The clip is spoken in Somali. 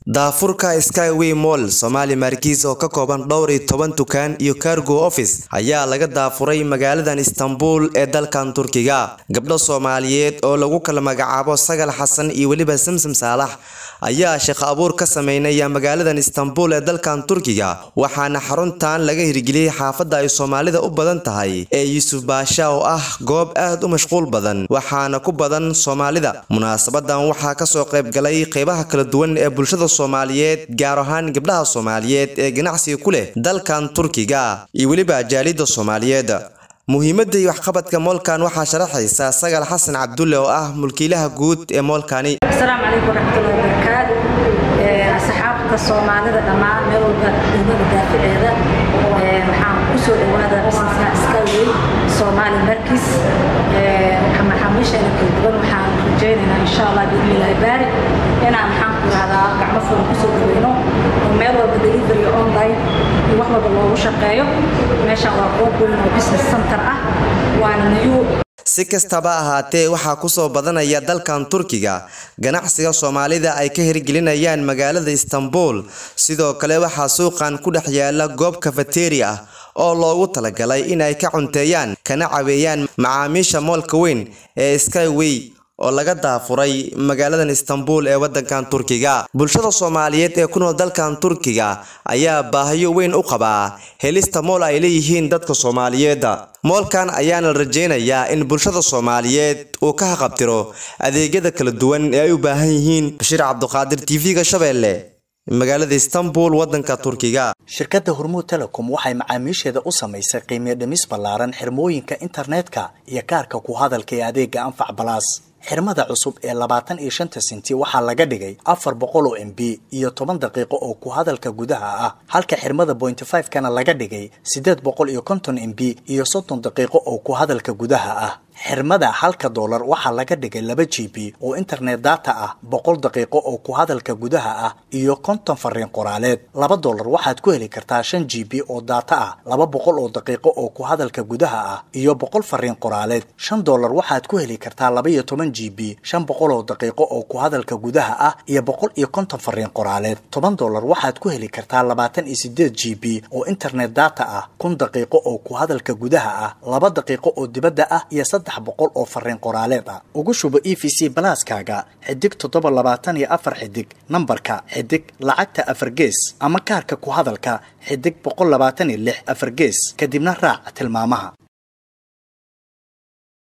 daafurka skyway moll somaali markiis oo ka kooban dhowr iyo toban dukaan iyo cargo office ayaa laga daafuray magaaladan istanbul ee dalkan turkiga gabdho soomaaliyeed oo lagu kala magacaabo sagal xasan iyo weliba samsam saalax ayaa shaqo abuur ka sameynaya magaaladan istanbul ee dalkan turkiga waxaana xaruntan laga hirgeliyey xaafadda ay soomaalida u badan tahay ee yuusuf baasha oo ah goob aad u mashquul badan waxaana ku badan soomaalida munaasabadan waxaa kasoo qayb galay qeybaha kala duwan ee bulshada soomaaliyeed gaar ahaan gabdhaha soomaaliyeed ee ganacsiga ku leh dalkan turkiga iyo weliba jaalida soomaaliyeed muhiimadda iyo waxqabadka moolkan waxaa sharaxaysa sagal xasan cabdulle oo ah mulkiilaha guud ee moolkani asalaamu calaykum waraxmatullahi wabarakaatu asxaabta soomaalida dhammaan meel walba degmada daaficeeda waxaan kusoo dhawaada busineska skyway soomaali markis maxaamiisheena kala duwan waxaan rajaynaynaa insha allah biidnillahi baari inaan maxaan ku rahdaa gacmo fulan kusoo dhaweyno oo meel walba delivery online iyo wax walba loogu shaqeeyo meeshaan waa goob weyn oo business center ah waana new si kastaba ahaatee waxaa kusoo badanaya dalkan turkiga ganacsiga soomaalida ay ka hirgelinayaan magaalada istanbul sidoo kale waxaa suuqan ku dhex yaala goob kafateri ah oo loogu talagalay in ay ka cunteeyaan kana caweeyaan macaamiisha moolka weyn ee skyway oo laga daafuray magaaladan istanbul ee wadankan turkiga bulshada soomaaliyeed ee ku nool dalkan turkiga ayaa baahiyo weyn u qabaa helista mool ay leeyihiin dadka soomaaliyeed moolkan ayaana la rajeynayaa in bulshada soomaaliyeed uu ka haqabtiro adeegyada kala duwan ee ay u baahan yihiin bashiir cabduqaadir tv-ga shabeelle magaalada istanbul wadanka turkiga shirkadda hormuud telecom waxay macaamiisheeda u samaysay qiimiyo dhimis ballaaran xirmooyinka internetka iyo kaarka ku hadalka ee adeega anfac balaas xirmada cusub ee labaatan iyo shanta senti waxaa laga dhigay afar boqol oo m b iyo toban daqiiqo oo ku hadalka gudaha ah halka xirmada bointy five kana laga dhigay siddeed boqol iyo konton m b iyo soddon daqiiqo oo ku hadalka gudaha ah xirmada halka doolar waxaa laga dhigay laba g b oo internet data ah boqol daqiiqo oo ku hadalka gudaha ah iyo konton fariin qoraaleed laba doolar waxaad ku heli kartaa shan g b oo data ah laba boqol oo daqiiqo oo ku hadalka gudaha ah iyo boqol fariin qoraaleed shan doolar waxaad ku heli kartaa laba iyo toban g b shan boqol oo daqiiqo oo ku hadalka gudaha ah iyo boqol iyo konton fariin qoraaleed toban doolar waxaad ku heli kartaa labaatan iyo sideed g b oo internet data ah kun daqiiqo oo ku hadalka gudaha ah laba daqiiqo oo dibadda ah iyo boqol oo fariin qoraaleed ah ugu shubo e v c balaaskaaga xidig toddoba labaatan iyo afar xidig nambarka xidig lacagta afar gees ama kaarka ku hadalka xidig boqol labaatan iyo lix afar gees kadibna raac tilmaamaha